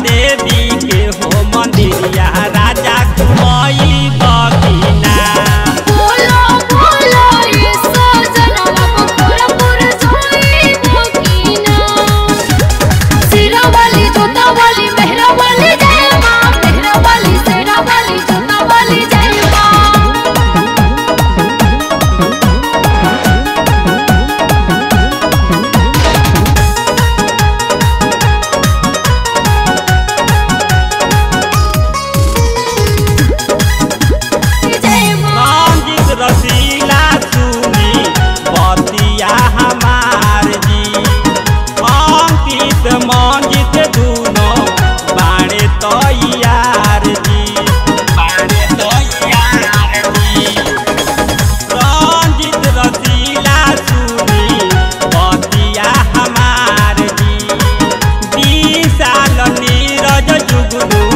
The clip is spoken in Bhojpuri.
देवी के हो मंदिरिया राजा घुमई बगिना बोलो बोलो ये सजनवा बखोरपुर जोई बकीना सिरा वाली जोता वाली मेहरा वाली जय मां मेहरा वाली सेरा वाली जोता वाली जय मां जय मां संगीत रसीला सुनी बतिया हमार जी अंकित मंजित दूनो बाणे तैयार जी बाणे तैयार जी रंजित रसीला सुनी बतिया हमार जी विशाल नीरज जुगनू